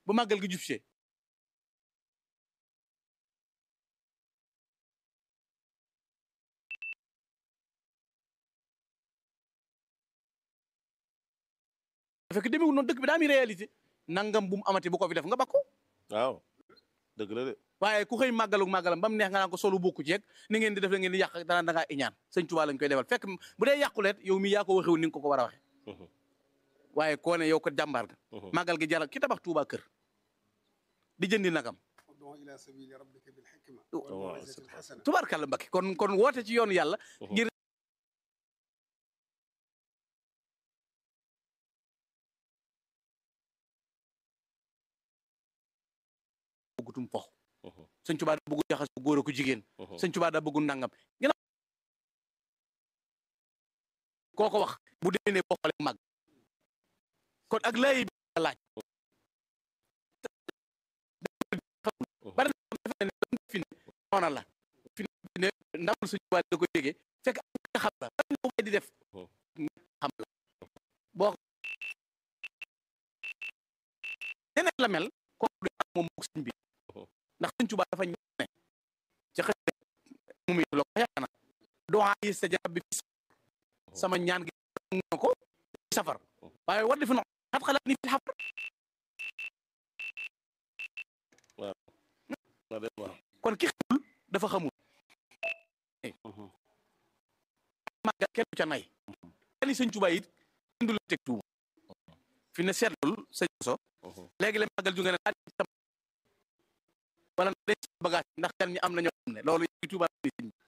ba màggal gi jub see fekk demewul noonu dëkk bi daa mi réalité nangam bu mu amati bu ko fi def nga bakko waaw dëgg la de waaye ku xëy màggalu màggalam ba mu neex nga naan ko solu bokku jeeg ni ngeen di def la ngeen di yàq dana da ngaa iñaan sëñ Tuubaa lañ koy defal fekk bu dee yàquleet yow mi yaa ko waxewu ni nga ko ko war a waxe waaye koo ne yow ko jàmbaar ga màggal gi jaral ki tabax Tuubaa kër di jëndi nagam ud'u ila sabili rabbika bil hikma Oh. wal maw'izati al hasana tubaarkàlla Mbakke kon kon woote ci yoonu yàlla ngir bëggutum pox sëñ Tuubaa daa bëggu jaxas bu góor ak ku jigéen sëñ Tuubaa daa bëggu nangam ginnaaw koo ko wax bu déenee boo xoolee mag kon ak lay bi la laaj bari na xam defe ne fi ne noona la fi ne ndamul sëñ Tuubaa da ko yégee fekk am nga xam la bari na ko di def xam la boo neneen la mel kooku du am moom mook sëñ bi ndax sëñ Tuubaa dafa ñëw ne ci xëy mu muy lo ko yaakaar na doa yi sa jarab bi fi sama ñaan gi na ko safar waaye war defe no xat xalaat ni fi xafar na de waaw kon ki xamul dafa xamul màggal kenn du ca nay kenn sëñ Tuubaa it kenn du la teg tuuma fi ne seetlul sëñ so léegi la màggal ju nga ne laaj tam wala denc bagage ndax gan ñi am na ñoo xam ne loolu yi Tuubaa ni sëñ bi